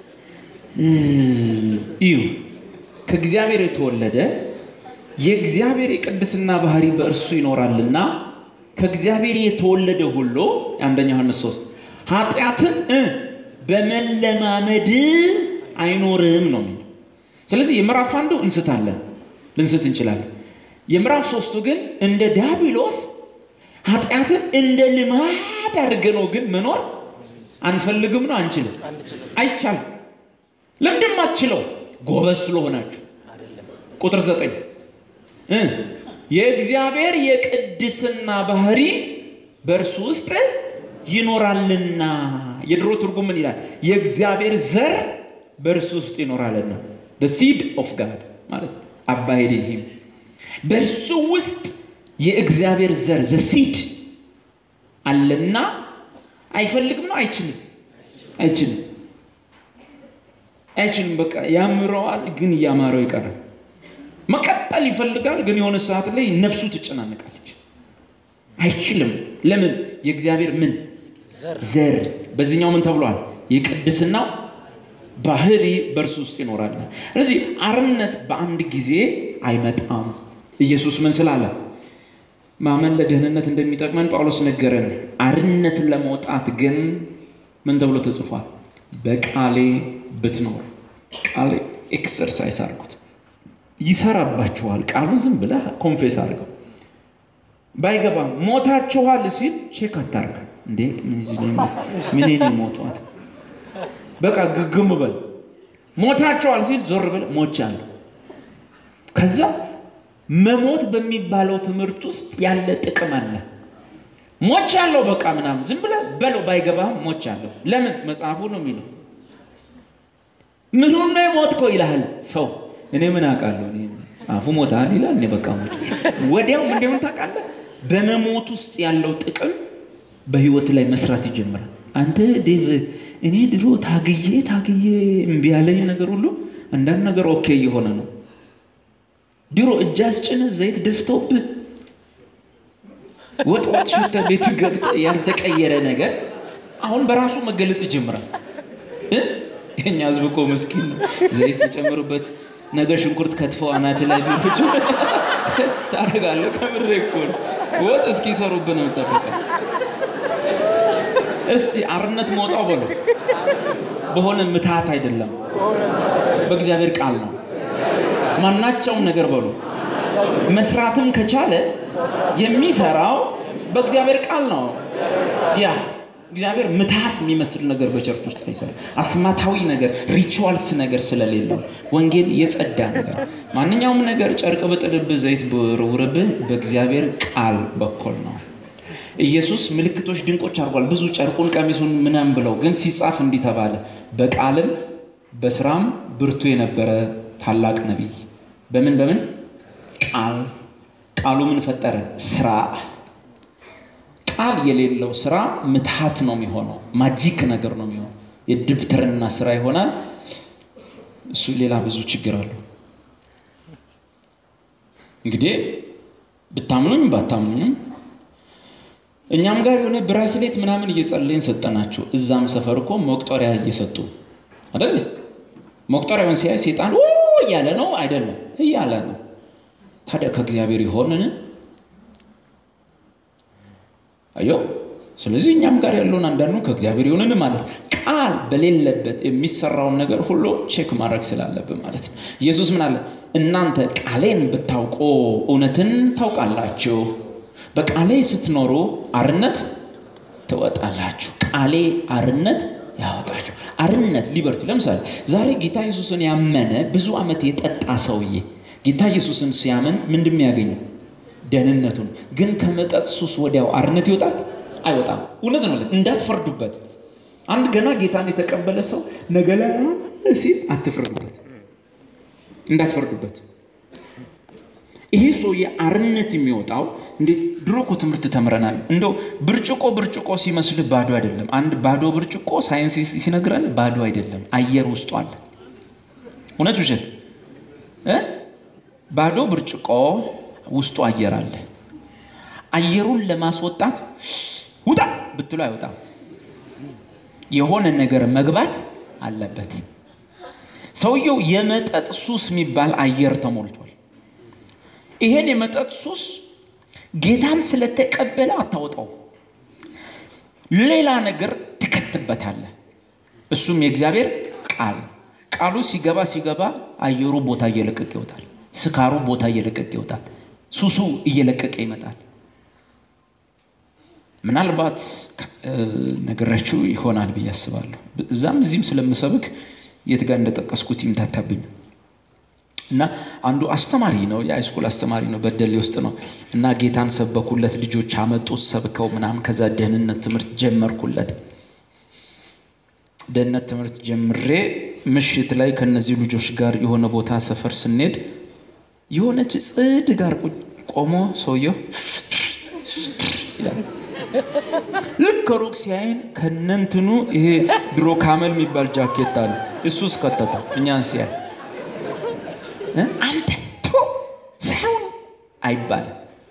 እዩ ከእግዚአብሔር የተወለደ የእግዚአብሔር የቅድስና ባህሪ በእርሱ ይኖራልና ከእግዚአብሔር የተወለደ ሁሉ የአንደኛ ዮሐንስ ሶስት ኃጢአትን በመለማመድ አይኖርም ነው የሚለው። ስለዚህ የምዕራፍ አንዱ እንስታለን ልንስት እንችላለን። የምዕራፍ ሶስቱ ግን እንደ ዲያብሎስ ኃጢአትን እንደ ልማድ አድርገነው ግን መኖር አንፈልግም ነው አንችልም፣ አይቻልም። ለምንድን አትችለው? ጎበዝ ስለሆናችሁ። ቁጥር ዘጠኝ የእግዚአብሔር የቅድስና ባህሪ በእርሱ ውስጥ ይኖራልና። የድሮ ትርጉም ምን ይላል? የእግዚአብሔር ዘር በእርሱ ውስጥ ይኖራልና ሲድ ኦፍ ጋድ ማለት አባሄድ ይህም በእርሱ ውስጥ የእግዚአብሔር ዘር ዘሲድ አለና አይፈልግም ነው አይችልም፣ አይችልም አይችልም። በቃ ያምረዋል፣ ግን እያማረው ይቀራል። መቀጠል ይፈልጋል፣ ግን የሆነ ሰዓት ላይ ነፍሱ ትጨናነቃለች። አይችልም። ለምን? የእግዚአብሔር ምን ዘር በዚህኛው ምን ተብሏል? የቅድስናው ባህሪ በእርሱ ውስጥ ይኖራል። ስለዚህ አርነት በአንድ ጊዜ አይመጣም። ኢየሱስ ምን ስላለ ማመን ለደህንነት እንደሚጠቅመን ጳውሎስ ነገረን። አርነት ለመውጣት ግን ምን ተብሎ ተጽፏል? በቃሌ ብትኖር ቃሌ ኤክሰርሳይዝ አድርጉት፣ ይሰራባችኋል። ቃሉ ዝም ብለህ ኮንፌስ አድርገው። ባይገባ ሞታችኋል ሲል ቼክ አታርግ እንዴ ምን ሞቷት በቃ ግግም በል። ሞታችኋል ሲል ዞር ብለህ ሞቻለሁ። ከዛ መሞት በሚባለው ትምህርት ውስጥ ያለ ጥቅም አለ። ሞቻለሁ በቃ ምናምን ዝም ብለህ በለው። ባይገባህም ሞቻለሁ። ለምን መጽሐፉ ነው የሚለው ምኑን ነው የሞትከው ይልሃል ሰው። እኔ ምን አውቃለሁ? ጻፉ ሞታል ይላል። እኔ በቃ ሞት ወዲያው እንደምን ታውቃለህ? በመሞት ውስጥ ያለው ጥቅም በህይወት ላይ መስራት ይጀምራል። አንተ ዴቭ፣ እኔ ድሮ ታግዬ ታግዬ እምቢ ያለኝ ነገር ሁሉ አንዳንድ ነገር ኦኬ እየሆነ ነው። ድሮ እጅ አስጭነህ ዘይት ደፍተውብህ ወጥ ወጥ ሽተህ ቤት ገብተህ ያልተቀየረ ነገር አሁን በራሱ መገለጥ ይጀምራል። የኛ ህዝብ እኮ ምስኪን ነው። ዘይት ተጨምርበት ነገ ሽንኩርት ከትፈው አናት ላይ ቢሆች ታደርጋለህ። ከምሬ እኮ ነው። ወጥ እስኪሰሩብህ ነው የምጠብቀው። እስቲ አርነት መውጣው በሉ። በሆነ ምትሃት አይደለም፣ በእግዚአብሔር ቃል ነው። ማናቸውም ነገር በሉ መስራትም ከቻለ የሚሰራው በእግዚአብሔር ቃል ነው። ያ እግዚአብሔር ምትሃት የሚመስል ነገር በቸርች ውስጥ አይሰራም። አስማታዊ ነገር ሪቹዋልስ ነገር ስለሌለው ወንጌል የጸዳ ነገር ማንኛውም ነገር ጨርቅ ብጥልብህ ዘይት ብርውርብህ በእግዚአብሔር ቃል በኩል ነው። ኢየሱስ ምልክቶች ድንቆች አድርጓል። ብዙ ጨርቁን ቀሚሱን ምናምን ብለው ግን ሲጻፍ እንዲህ ተባለ፣ በቃልም በስራም ብርቱ የነበረ ታላቅ ነቢይ። በምን በምን ቃል ቃሉ ምን ፈጠረ? ስራ ቃል የሌለው ስራ ምትሃት ነው የሚሆነው፣ ማጂክ ነገር ነው የሚሆነው፣ የድብትርና ስራ ይሆናል። እሱ ሌላ ብዙ ችግር አለው። እንግዲህ ብታምኑኝ ባታምኑኝም እኛም ጋር የሆነ ብራስሌት ምናምን እየጸለይን ሰጠናቸው። እዛም ሰፈር እኮ መቁጠሪያ እየሰጡ አይደል? መቁጠሪያውን ሲያይ ሴጣን እያለ ነው አይደለም? እያለ ነው። ታዲያ ከእግዚአብሔር ይሆንን? አዮ ስለዚህ እኛም ጋር ያለውን አንዳንዱ ከእግዚአብሔር ይሆንን ማለት ቃል በሌለበት የሚሰራውን ነገር ሁሉ ቼክ ማድረግ ስላለብን ማለት ነው። ኢየሱስ ምን አለ? እናንተ ቃሌን ብታውቁ እውነትን ታውቃላችሁ፣ በቃሌ ስትኖሩ አርነት ትወጣላችሁ። ቃሌ አርነት ያወጣችሁ። አርነት ሊበርቲ። ለምሳሌ ዛሬ ጌታ ኢየሱስን ያመነ ብዙ ዓመት የጠጣ ሰውዬ ጌታ ኢየሱስን ሲያምን ምንድን የሚያገኘው ደህንነቱን ግን ከመጠጥ ሱስ ወዲያው አርነት ይወጣል አይወጣም? እውነት ነው። እንዳትፈርዱበት። አንድ ገና ጌታን የተቀበለ ሰው ነገ ላይ ሲል አትፍረዱበት፣ እንዳትፈርዱበት። ይሄ ሰውዬ አርነት የሚወጣው እንዴት? ድሮ እኮ ትምህርት ተምረናል። እንደው ብርጭቆ ብርጭቆ ሲመስልህ ባዶ አይደለም። አንድ ባዶ ብርጭቆ ሳይንስ ሲነግረን ባዶ አይደለም፣ አየር ውስጡ አለ። እውነት ውሸት? ባዶ ብርጭቆ ውስጡ አየር አለ። አየሩን ለማስወጣት ውጣ ብትሎ አይወጣም። የሆነ ነገር መግባት አለበት። ሰውየው የመጠጥ ሱስ የሚባል አየር ተሞልቷል። ይሄን የመጠጥ ሱስ ጌታን ስለተቀበለ አታወጣው፣ ሌላ ነገር ትከትበታለህ። እሱም የእግዚአብሔር ቃል ቃሉ ሲገባ ሲገባ አየሩ ቦታ እየለቀቀ ይወጣል። ስካሩ ቦታ እየለቀቀ ይወጣል። ሱሱ እየለቀቀ ይመጣል። ምናልባት ነገራችሁ ይሆናል ብዬ አስባለሁ። እዛም እዚህም ስለምሰብክ የት ጋር እንደጠቀስኩት ይምታታብኝ እና አንዱ አስተማሪ ነው፣ የሃይስኩል አስተማሪ ነው፣ በደሌ ውስጥ ነው። እና ጌታን ሰበኩለት፣ ልጆች አመጡት፣ ሰብከው ምናምን። ከዛ ደህንነት ትምህርት ጀመርኩለት። ደህንነት ትምህርት ጀምሬ ምሽት ላይ ከነዚህ ልጆች ጋር የሆነ ቦታ ሰፈር ስንሄድ የሆነች ጽድ ጋር ቆሞ ሰውየው ይላል። ልክ ከሩቅ ሲያይን ከነንትኑ ይሄ ድሮ ካመል የሚባል ጃኬት አለ እሱ እስከተታ እኛን ሲያይ አንተ ሰውን አይባልም።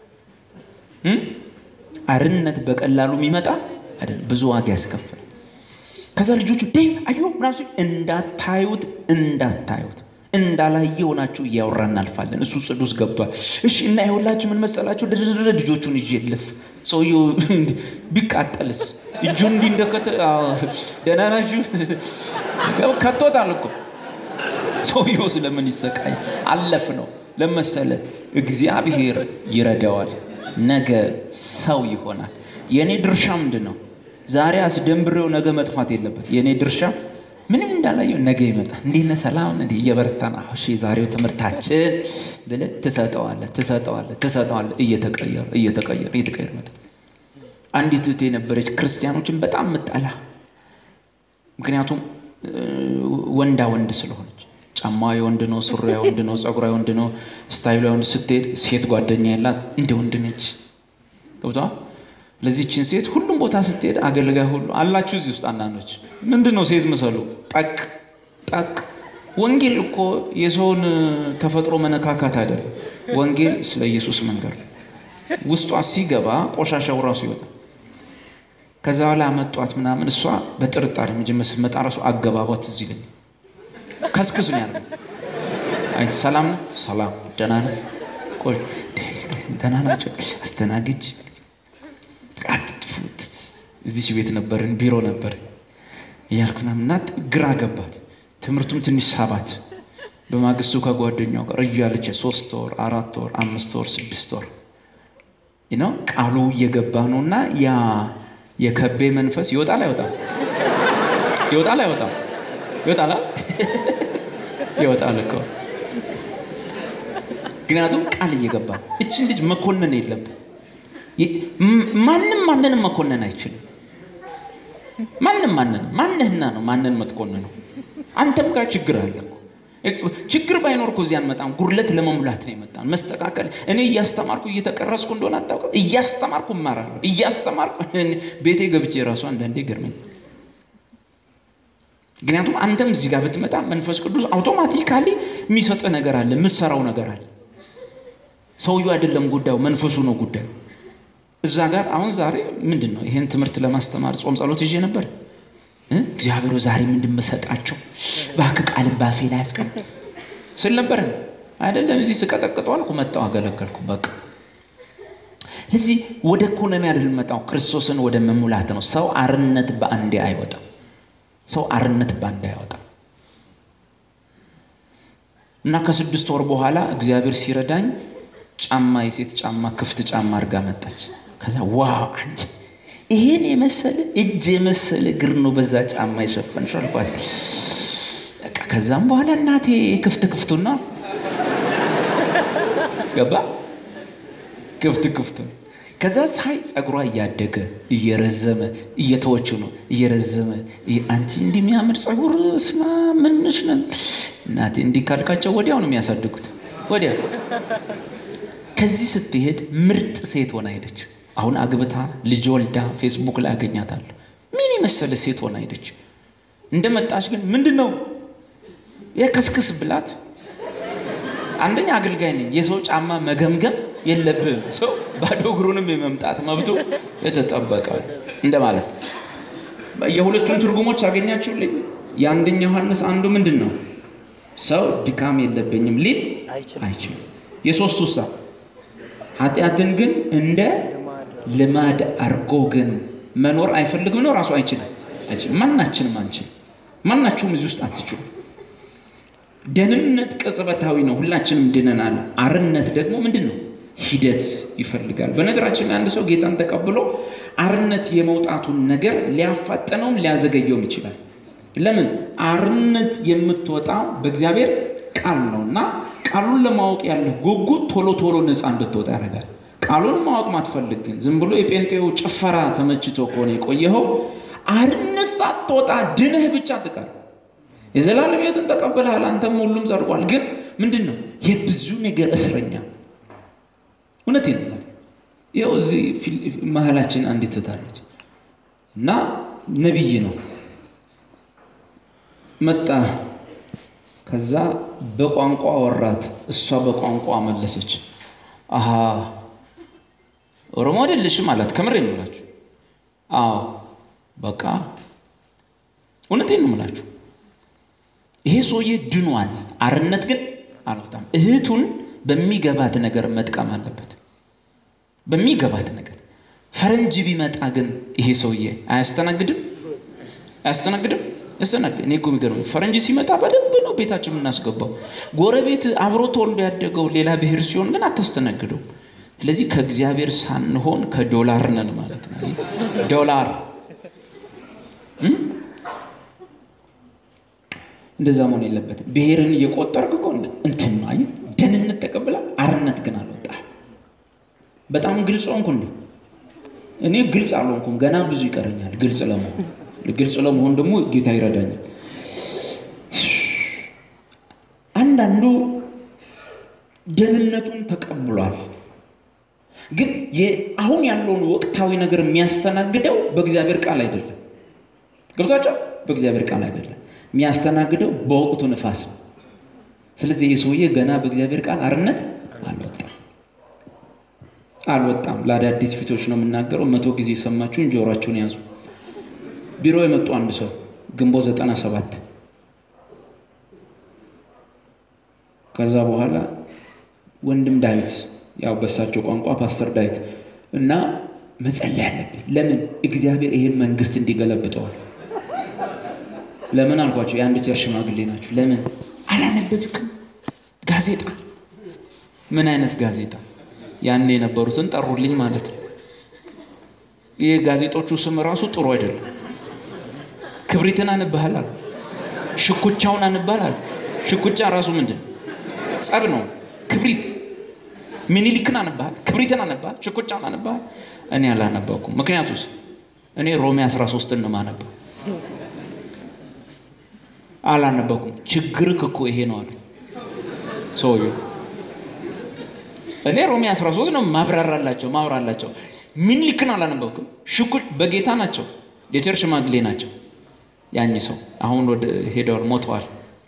አርነት በቀላሉ የሚመጣ አይደለም፣ ብዙ ዋጋ ያስከፍል። ከዛ ልጆቹ ዴቭ አዮ ምናሱ እንዳታዩት እንዳታዩት እንዳላየ ሆናችሁ እያወራ እናልፋለን። እሱ ጽድ ውስጥ ገብቷል። እሺ እና ይኸውላችሁ ምን መሰላችሁ? ድርድር ልጆቹን ይዤ ልፍ ሰውየው ቢቃጠልስ እጁ እንዲህ እንደከተ ደህና ናችሁ ከቶታል እኮ ሰውየው ስለምን ይሰቃይ? አለፍ ነው ለመሰለ እግዚአብሔር ይረዳዋል። ነገ ሰው ይሆናል። የእኔ ድርሻ ምንድን ነው? ዛሬ አስደንብሬው ነገ መጥፋት የለበት። የእኔ ድርሻ ምንም እንዳላየው ነገ ይመጣል። እንዲህ ነህ ሰላም እንዲህ እየበረታን እሺ፣ የዛሬው ትምህርታችን ብለህ ትሰጠዋለህ ትሰጠዋለህ ትሰጠዋለህ። እየተቀየረ እየተቀየረ እየተቀየረ መጣ። አንዲት እህት የነበረች ክርስቲያኖችን በጣም ምጠላ፣ ምክንያቱም ወንዳ ወንድ ስለሆነች ጫማ የወንድ ነው፣ ሱሪ የወንድ ነው፣ ጸጉሯ የወንድ ነው፣ ስታይሏ የወንድ ስትሄድ ሴት ጓደኛ ያላት እንደ ወንድ ነች። ገብተዋል። ለዚህችን ሴት ሁሉም ቦታ ስትሄድ አገልጋይ ሁሉ አላችሁ። እዚህ ውስጥ አንዳንዶች ምንድን ነው ሴት ምሰሉ ጠቅ ጠቅ። ወንጌል እኮ የሰውን ተፈጥሮ መነካካት አይደለም። ወንጌል ስለ ኢየሱስ መንገድ ነው። ውስጧ ሲገባ ቆሻሻው ራሱ ይወጣል። ከዛ በኋላ መጧት ምናምን እሷ በጥርጣሬ መጀመር ስትመጣ ራሱ አገባቧት እዚህ ይለኝ ከስክሱ ነው ያለው። አይ ሰላም ነው ሰላም ደህና ነው ቆይ ደህና ናቸው አስተናግጅ እዚች ቤት ነበርን ቢሮ ነበር እያልኩ ምናምን እና ግራ ገባት። ትምህርቱም ትንሽ ሳባት በማግስቱ ከጓደኛው ጋር እያለች ሶስት ወር አራት ወር አምስት ወር ስድስት ወር ነው ቃሉ እየገባ ነው እና ያ የከቤ መንፈስ ይወጣል አይወጣም? ይወጣል አይወጣም? ይወጣል ይወጣል እኮ ምክንያቱም ቃል እየገባ እችን ልጅ መኮንን የለብን። ማንም ማንንም መኮንን አይችልም። ማንም ማንንም ማንህና ነው ማንን መትኮን ነው። አንተም ጋር ችግር አለ እኮ። ችግር ባይኖር እኮ እዚህ አንመጣም። ጉድለት ለመሙላት ነው የመጣን። መስተካከል እኔ እያስተማርኩ እየተቀረስኩ እንደሆነ አታውቅም። እያስተማርኩ እማራለሁ። እያስተማርኩ ቤቴ ገብቼ ራሱ አንዳንዴ ገርመኝ። ምክንያቱም አንተም እዚህ ጋር ብትመጣ መንፈስ ቅዱስ አውቶማቲካሊ የሚሰጥህ ነገር አለ፣ የምትሰራው ነገር አለ። ሰውየው አይደለም ጉዳዩ፣ መንፈሱ ነው ጉዳዩ። እዛ ጋር አሁን ዛሬ ምንድን ነው ይሄን ትምህርት ለማስተማር ጾም ጸሎት ይዤ ነበር። እግዚአብሔር ዛሬ ምንድን መሰጣቸው እባክህ ቃልን ባፌ ላይ ያስቀምጥ ስል ነበር አይደለም። እዚህ ስቀጠቅጠው አልኩ መጣሁ፣ አገለገልኩ። በቃ እዚህ ወደ ኩነኔ አይደል መጣው፣ ክርስቶስን ወደ መሙላት ነው። ሰው አርነት በአንዴ አይወጣም። ሰው አርነት በአንዴ አይወጣም። እና ከስድስት ወር በኋላ እግዚአብሔር ሲረዳኝ ጫማ የሴት ጫማ ክፍት ጫማ አድርጋ መጣች። ከዛ ዋው አንቺ ይሄን የመሰለ እጅ የመሰለ እግር ነው በዛ ጫማ የሸፈንሽ አልኳት። በቃ ከዛም በኋላ እናቴ ክፍት ክፍቱና ገባ ክፍት ክፍቱን ከዛ ሳይ ጸጉሯ እያደገ እየረዘመ እየተወች ነው እየረዘመ አንቺ እንዲህ የሚያምር ጸጉር ስማ ምንሽ ነን እናቴ እንዲህ ካልካቸው ወዲያው ነው የሚያሳድጉት ወዲያ ከዚህ ስትሄድ ምርጥ ሴት ሆና ሄደች አሁን አግብታ ልጅ ወልዳ ፌስቡክ ላይ አገኛታለሁ ምን የመሰለ ሴት ሆና ሄደች እንደመጣች ግን ምንድን ነው የከስክስ ብላት አንደኛ አገልጋይ ነኝ የሰው ጫማ መገምገም የለብህም ሰው ባዶ እግሩንም የመምጣት መብቱ የተጠበቀ እንደማለት የሁለቱን ትርጉሞች አገኛችሁልኝ የአንደኛ ዮሐንስ አንዱ ምንድን ነው ሰው ድካም የለብኝም ሊል አይችልም የሶስቱ ሳ ኃጢአትን ግን እንደ ልማድ አርጎ ግን መኖር አይፈልግም ነው ራሱ አይችልም ማናችንም አንችል ማናችሁም እዚህ ውስጥ አትችሉ ደህንነት ቅጽበታዊ ነው ሁላችንም ድነናል አርነት ደግሞ ምንድን ነው ሂደት ይፈልጋል በነገራችን ላይ አንድ ሰው ጌታን ተቀብሎ አርነት የመውጣቱን ነገር ሊያፋጠነውም ሊያዘገየውም ይችላል ለምን አርነት የምትወጣው በእግዚአብሔር ቃል ነው እና ቃሉን ለማወቅ ያለ ጉጉት ቶሎ ቶሎ ነፃ እንድትወጣ ያደርጋል ቃሉን ማወቅ ማትፈልግ ግን ዝም ብሎ የጴንጤው ጭፈራ ተመችቶ ከሆነ የቆየኸው አርነት ሳትወጣ ድነህ ብቻ ትቀር የዘላለም ህይወትን ተቀብልሃል አንተም ሁሉም ጸድቋል ግን ምንድን ነው የብዙ ነገር እስረኛ እውነት ነው ይኸው እዚህ መሀላችን አንዲት ትታለች እና ነቢይ ነው መጣ ከዛ በቋንቋ ወራት እሷ በቋንቋ መለሰች አሀ ኦሮሞ አይደለሽም አላት ከምሬ ነው ምላችሁ አዎ በቃ እውነቴን ነው ምላችሁ ይሄ ሰውዬ ድኗል አርነት ግን አልወጣም እህቱን በሚገባት ነገር መጥቀም አለበት በሚገባት ነገር ፈረንጅ ቢመጣ ግን ይሄ ሰውዬ አያስተናግድም አያስተናግድም ያስተናግድ እኔ እኮ የሚገርመኝ ፈረንጅ ሲመጣ በደንብ ነው ቤታችን የምናስገባው ጎረቤት አብሮ ተወልዶ ያደገው ሌላ ብሔር ሲሆን ግን አታስተናግደው ስለዚህ ከእግዚአብሔር ሳንሆን ከዶላር ነን ማለት ነው ዶላር እንደዛ መሆን የለበትም ብሔርን እየቆጠርክ እኮ እንትን ነው አየህ ደህንነት ተቀብላ አርነት ግን አልወጣ በጣም ግልጽ ሆንኩ እንዴ እኔ ግልጽ አልሆንኩም ገና ብዙ ይቀረኛል ግልጽ ለመሆን ግልጽ ለመሆን ደግሞ ጌታ ይረዳኛል አንዳንዱ ደህንነቱን ተቀብሏል ግን አሁን ያለውን ወቅታዊ ነገር የሚያስተናግደው በእግዚአብሔር ቃል አይደለም ገብቷቸው በእግዚአብሔር ቃል አይደለም የሚያስተናግደው በወቅቱ ንፋስ ነው ስለዚህ የሰውዬ ገና በእግዚአብሔር ቃል አርነት አልወጣም አልወጣም ለአዳዲስ ፊቶች ነው የምናገረው መቶ ጊዜ የሰማችሁን ጆሯችሁን ያዙ ቢሮ የመጡ አንድ ሰው ግንቦት ዘጠና ሰባት ከዛ በኋላ ወንድም ዳዊት ያው በሳቸው ቋንቋ ፓስተር ዳዊት እና መጸለይ አለብን ለምን እግዚአብሔር ይህን መንግስት እንዲገለብጠዋል ለምን አልኳቸው የአንድ ቸር ሽማግሌ ናቸው ለምን አላነበብክም ጋዜጣ ምን አይነት ጋዜጣ? ያን የነበሩትን ጠሩልኝ ማለት ነው። ይህ ጋዜጦቹ ስም ራሱ ጥሩ አይደለም። ክብሪትን አንባሃል አሉ። ሽኩቻውን አንባል አሉ። ሽኩቻ ራሱ ምንድን ጸብ ነው። ክብሪት ሚኒሊክን አንባል፣ ክብሪትን አንባል፣ ሽኩቻውን አንባል። እኔ አላነበኩም። ምክንያቱስ እኔ ሮሜ 13ን ነው የማነበው። አላነበኩም። ችግርህ እኮ ይሄ ነው አሉ ሰውዬው። እኔ ሮሜ 13 ነው ማብራራላቸው ማብራራላቸው። ሚኒሊክን አላነበብኩም። ሽኩ በጌታ ናቸው፣ የቸርች ሽማግሌ ናቸው። ያኝ ሰው አሁን ወደ ሄደዋል፣ ሞተዋል።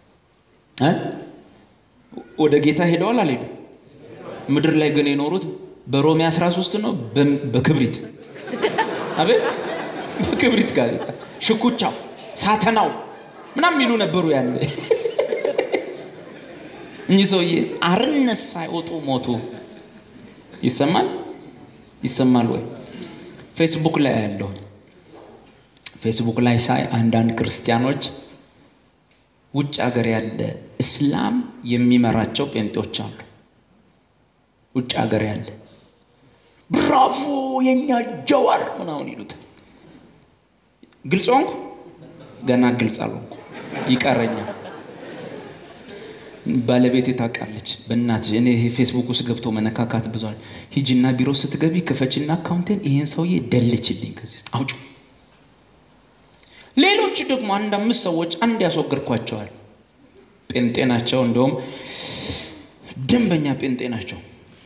ወደ ጌታ ሄደዋል አልሄዱ። ምድር ላይ ግን የኖሩት በሮሜ 13 ነው በክብሪት አቤት በክብሪት ጋዜጣ ሽኩቻው ሳተናው ምናምን የሚሉ ነበሩ ያለ እኚህ ሰውዬ አርነት ሳይወጡ ሞቱ። ይሰማል ይሰማል ወይ? ፌስቡክ ላይ ያለሁ ፌስቡክ ላይ ሳይ አንዳንድ ክርስቲያኖች ውጭ ሀገር ያለ እስላም የሚመራቸው ጴንጤዎች አሉ። ውጭ ሀገር ያለ ብራቮ የኛ ጀዋር ምናምን ይሉታል። ግልጽ ሆንኩ? ገና ግልጽ አልሆንኩ፣ ይቀረኛል። ባለቤቴ ታውቃለች። በእናትሽ እኔ ይሄ ፌስቡክ ውስጥ ገብቶ መነካካት ብዙል። ሂጂና ቢሮ ስትገቢ ክፈችና አካውንቴን ይሄን ሰውዬ ደልችልኝ ከዚህ ውስጥ አውጩ። ሌሎች ደግሞ አንድ አምስት ሰዎች አንድ ያስወገድኳቸዋል። ጴንጤ ናቸው፣ እንደውም ደንበኛ ጴንጤ ናቸው።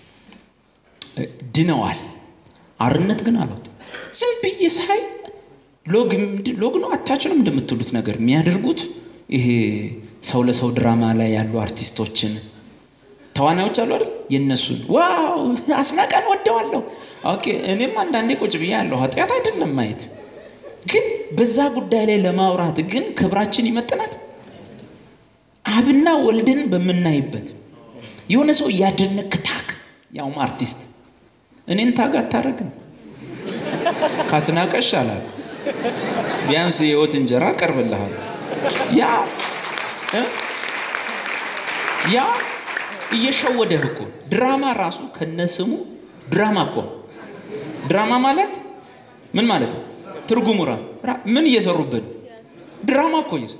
ድነዋል። አርነት ግን አሉት። ዝም ብዬ ሳይ ሎግ ነው አታችንም እንደምትሉት ነገር የሚያደርጉት ይሄ ሰው ለሰው ድራማ ላይ ያሉ አርቲስቶችን ተዋናዮች አሉ አይደል? የእነሱን ዋው አስናቀን ወደዋለሁ። ኦኬ እኔም አንዳንዴ ቁጭ ብዬ ያለሁ ኃጢአት አይደለም ማየት፣ ግን በዛ ጉዳይ ላይ ለማውራት ግን ክብራችን ይመጥናል። አብና ወልድን በምናይበት የሆነ ሰው እያደነክ ታክ ያውም አርቲስት እኔን ታግ አታረግም። ካስናቀሽ አላል ቢያንስ የህይወት እንጀራ ቀርብልሃል። ያ ያ እየሸወደህ እኮ ድራማ ራሱ ከነስሙ ድራማ እኮ ድራማ ማለት ምን ማለት ነው? ትርጉሙ ምን እየሰሩብን ድራማ እኮ እየሰሩ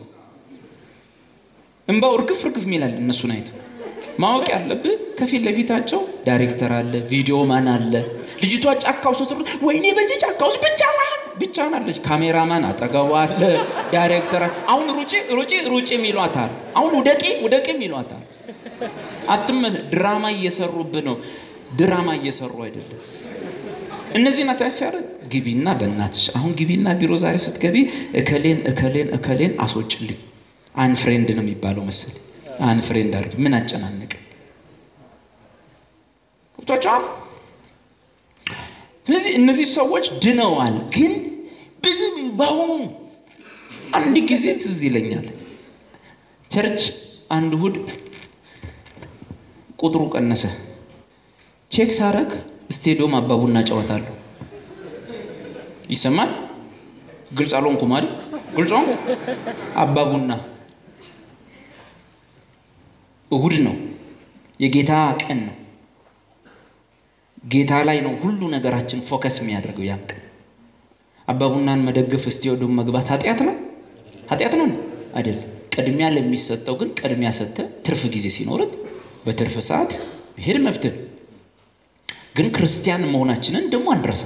እንባው እርግፍ እርግፍ ሚላል እነሱን አይተው ማወቅ ያለብህ ከፊት ለፊታቸው ዳይሬክተር አለ፣ ቪዲዮ ማን አለ። ልጅቷ ጫካው ስትሩ ወይኔ በዚህ ጫካ ውስጥ ብቻዋን ብቻዋን አለች። ካሜራማን አጠገቧ አለ፣ ዳይሬክተር አሁን ሩጪ ሩጪ ሩጪ የሚሏታል። አሁን ውደቂ ውደቂ የሚሏታል። አትመስ ድራማ እየሰሩብህ ነው። ድራማ እየሰሩ አይደለም። እነዚህ ናት ያሲያረ ግቢና በእናትሽ አሁን ግቢና ቢሮ ዛሬ ስትገቢ እከሌን እከሌን እከሌን አስወጭልኝ አን ፍሬንድ ነው የሚባለው መሰለኝ አን ፍሬንድ አድርጊ። ምን አጨናነቅ ቁጥቷቸዋል። ስለዚህ እነዚህ ሰዎች ድነዋል። ግን በአሁኑ አንድ ጊዜ ትዝ ይለኛል ቸርች አንድ እሑድ ቁጥሩ ቀነሰ። ቼክ ሳረግ ስቴዲዮም አባቡና ጨዋታለሁ። ይሰማል። ግልጽ አልሆንኩም አይደል? ግልጽ ሆንኩ። አባቡና እሁድ ነው። የጌታ ቀን ነው። ጌታ ላይ ነው ሁሉ ነገራችን ፎከስ የሚያደርገው ያን ቀን። አባቡናን መደገፍ ስቴዲዮም መግባት ኃጢአት ነው? ኃጢአት ነው አይደለም። ቅድሚያ ለሚሰጠው ግን ቅድሚያ ሰጥተ ትርፍ ጊዜ ሲኖርት በትርፍ ሰዓት መሄድ መብትህ። ግን ክርስቲያን መሆናችንን ደግሞ አንረሳ።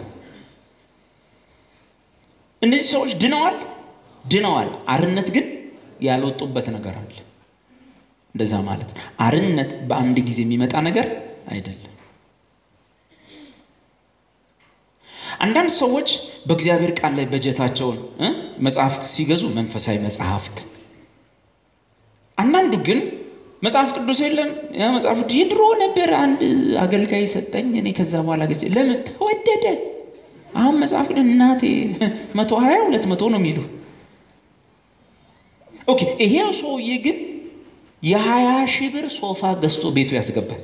እነዚህ ሰዎች ድነዋል ድነዋል። አርነት ግን ያልወጡበት ነገር አለ። እንደዛ ማለት አርነት በአንድ ጊዜ የሚመጣ ነገር አይደለም። አንዳንድ ሰዎች በእግዚአብሔር ቃል ላይ በጀታቸውን መጽሐፍ ሲገዙ መንፈሳዊ መጽሐፍት፣ አንዳንዱ ግን መጽሐፍ ቅዱስ የለም መጽሐፍ የድሮ ነበር አንድ አገልጋይ ሰጠኝ እኔ ከዛ በኋላ ጊዜ ለምን ተወደደ። አሁን መጽሐፍ ቅዱስ እናቴ መቶ ሀያ ሁለት መቶ ነው የሚሉ ኦኬ። ይሄው ሰውዬ ግን የሀያ ሺህ ብር ሶፋ ገዝቶ ቤቱ ያስገባል።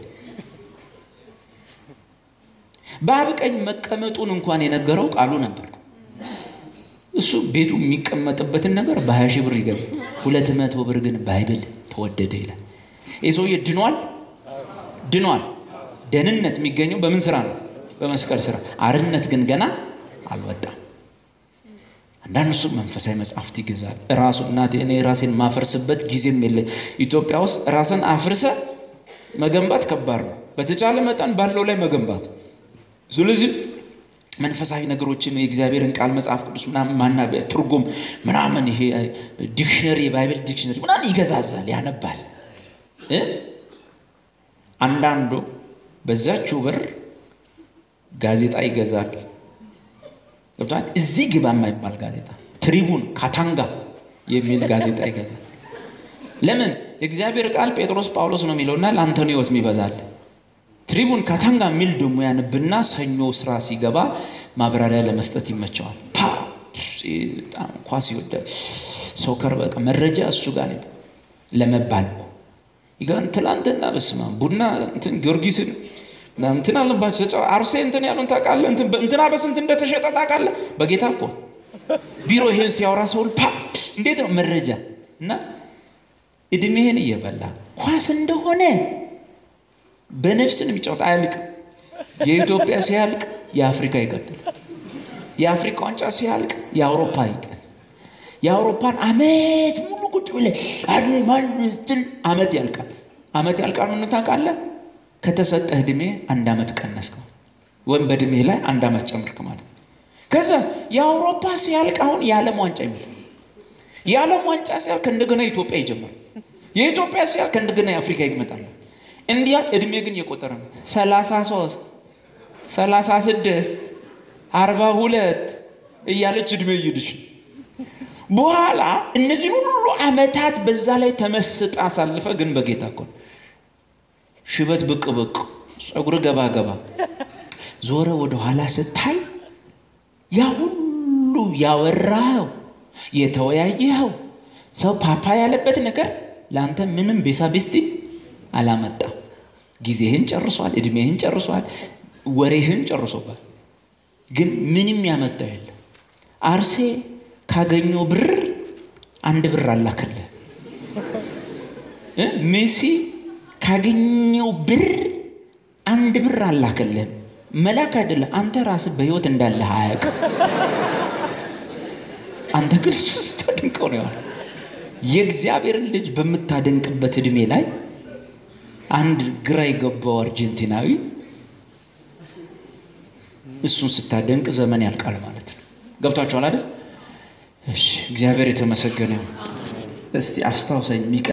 በአብ ቀኝ መቀመጡን እንኳን የነገረው ቃሉ ነበር። እሱ ቤቱ የሚቀመጥበትን ነገር በሀያ ሺህ ብር ይገባል። ሁለት መቶ ብር ግን ባይብል ተወደደ ይላል። ይህ ሰውዬ ድኗል ድኗል። ደህንነት የሚገኘው በምን ስራ ነው? በመስቀል ስራ። አርነት ግን ገና አልወጣም። አንዳንድ ሰው መንፈሳዊ መጽሐፍት ይገዛል። ራሱ እናቴ እኔ ራሴን ማፈርስበት ጊዜም የለኝ። ኢትዮጵያ ውስጥ ራስን አፍርሰ መገንባት ከባድ ነው። በተቻለ መጠን ባለው ላይ መገንባት። ስለዚህ መንፈሳዊ ነገሮችን የእግዚአብሔርን ቃል መጽሐፍ ቅዱስ ምናምን ማናቢያ ትርጉም ምናምን ይሄ ዲክሽነሪ የባይብል ዲክሽነሪ ምናምን ይገዛዛል፣ ያነባል። አንዳንዱ በዛችው ብር ጋዜጣ ይገዛል። ገብቷል። እዚህ ግባ የማይባል ጋዜጣ ትሪቡን ካታንጋ የሚል ጋዜጣ ይገዛል። ለምን? የእግዚአብሔር ቃል ጴጥሮስ ጳውሎስ ነው የሚለውና ለአንቶኒዎስ ይበዛል። ትሪቡን ካታንጋ የሚል ደግሞ ያንብና ሰኞ ስራ ሲገባ ማብራሪያ ለመስጠት ይመቸዋል። በጣም ኳስ ይወዳል። ሶከር በቃ መረጃ እሱ ጋር ነው ለመባል ይገን ትላንትና በስማ ቡና እንትን ጊዮርጊስን እንትን አለባቸው አርሴ እንትን ያሉን ታውቃለህ? እንትና በስንት እንደተሸጠ ታውቃለህ? በጌታ እኮ ቢሮ ይሄን ሲያወራ ሰው ፓ እንዴት ነው መረጃ እና እድሜህን እየበላ ኳስ እንደሆነ በነፍስን የሚጫወት አያልቅም። የኢትዮጵያ ሲያልቅ የአፍሪካ ይቀጥል። የአፍሪካ ዋንጫ ሲያልቅ የአውሮፓ ይቀል። የአውሮፓን አመት ሙሉ ቁጭ ብለህ ስትል አመት ያልቃል። አመት ያልቃል። ምን ታውቃለህ? ከተሰጠህ እድሜ አንድ አመት ቀነስከው ወይም በእድሜ ላይ አንድ አመት ጨምርክ ማለት ነው። ከዛ የአውሮፓ ሲያልቅ አሁን የዓለም ዋንጫ ይመጣል። የዓለም ዋንጫ ሲያልቅ እንደገና ኢትዮጵያ ይጀምራል። የኢትዮጵያ ሲያልቅ እንደገና የአፍሪካ ይመጣል። እንዲያ እድሜ ግን እየቆጠረ ነው። ሰላሳ ሶስት ሰላሳ ስድስት አርባ ሁለት እያለች እድሜ እየሄደች በኋላ እነዚህ ሁሉ አመታት በዛ ላይ ተመስጣ አሳልፈ ግን በጌታ እኮ ሽበት ብቅ ብቅ ፀጉር ገባ ገባ ዞረ ወደ ኋላ ስታይ ያ ሁሉ ያወራኸው የተወያየኸው ሰው ፓፓ ያለበት ነገር ለአንተ ምንም ቤሳ ቤስቲ አላመጣም። ጊዜህን ጨርሷል፣ እድሜህን ጨርሷል፣ ወሬህን ጨርሶባል። ግን ምንም ያመጣው የለም። አርሴ ካገኘው ብር አንድ ብር አላከልህ። ሜሲ ካገኘው ብር አንድ ብር አላከልህም። መላክ አይደለም፣ አንተ ራስህ በህይወት እንዳለህ አያውቅም። አንተ ግን ስታደንቀው ነው ያለ የእግዚአብሔርን ልጅ በምታደንቅበት እድሜ ላይ አንድ ግራ የገባው አርጀንቲናዊ እሱን ስታደንቅ ዘመን ያልቃል ማለት ነው። ገብቷችኋል አይደል? እሺ፣ እግዚአብሔር የተመሰገነ። እስቲ አስታውሰኝ